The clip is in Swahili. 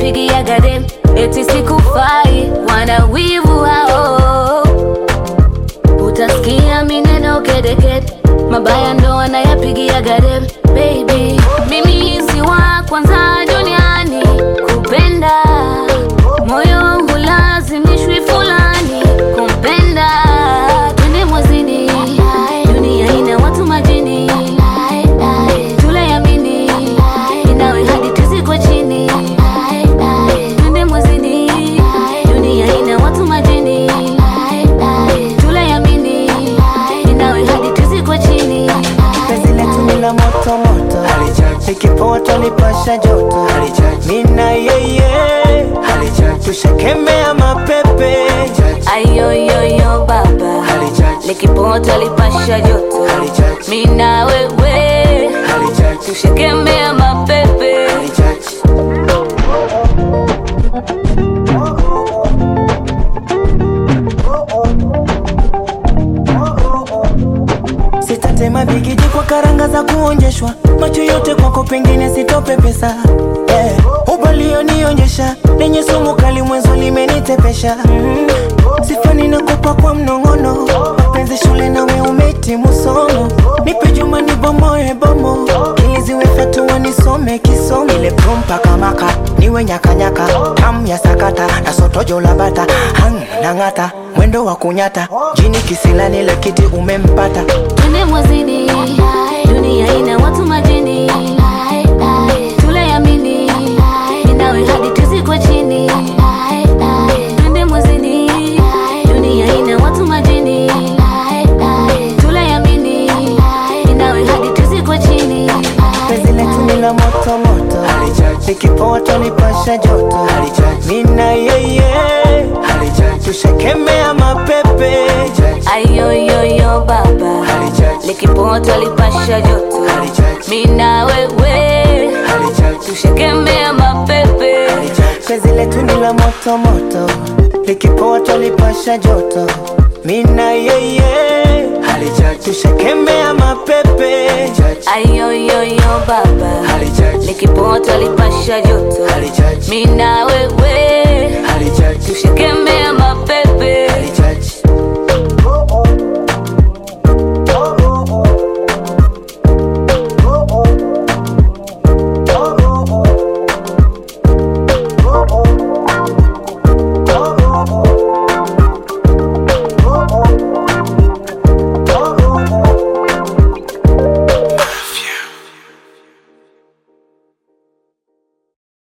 nayapigia gadem eti sikufai wana wivu hao utasikia mineno kedekede mabaya ndo wanayapigia gadem baby mimi si wa kwanza duniani kupenda moyo hulazimishwi fulani kumpenda twende mwezini dunia ina watu majini tulayamini inawe hadi tuzikwe chini twende mwezini dunia ina watu majini tulayamini inawe hadi tuzikwe chini penzi letu ni la moto moto, likipoa twanipasha joto, mina yeye tushakemea mapepe ayoyoyo baba likipota lipasha joto mina wewe tushekemea mapepe sitatema bigiji kwa karanga za kuonjeshwa, macho yote kwako, pengine sitope pesa eh, ubalionionyesha lenye sumu kali, mwenzo limenitepesha mm. Sifa ninakupa kwa mnong'ono, mapenzi shule nawe umetimu somo, nipe juma nibomoe bomo, ili ziwe fatua nisome kisomo, ile prompa kamaka niwe nyakanyaka, tam ya sakata na sotojo la bata hang nang'ata, mwendo wa kunyata, jini kisila nile kiti umempata twende mwezini dunia ina watu majini tulayamini inawe hadi tuzikwe chini twende mwezini dunia ina watu majini tulayamini inawe hadi tuzikwe chini penzi letu ni la moto moto, likipoa twanipasha joto, mina yeye tushakemea mapepe ayoyoyo baba likipota lipasha joto mina wewe tushekemea mapepe penzi letu ni la moto moto, likipoa twalipasha joto, mina yeye tushakemea mapepe ayoyoyo baba likipota lipasha joto mina wewe tushekemea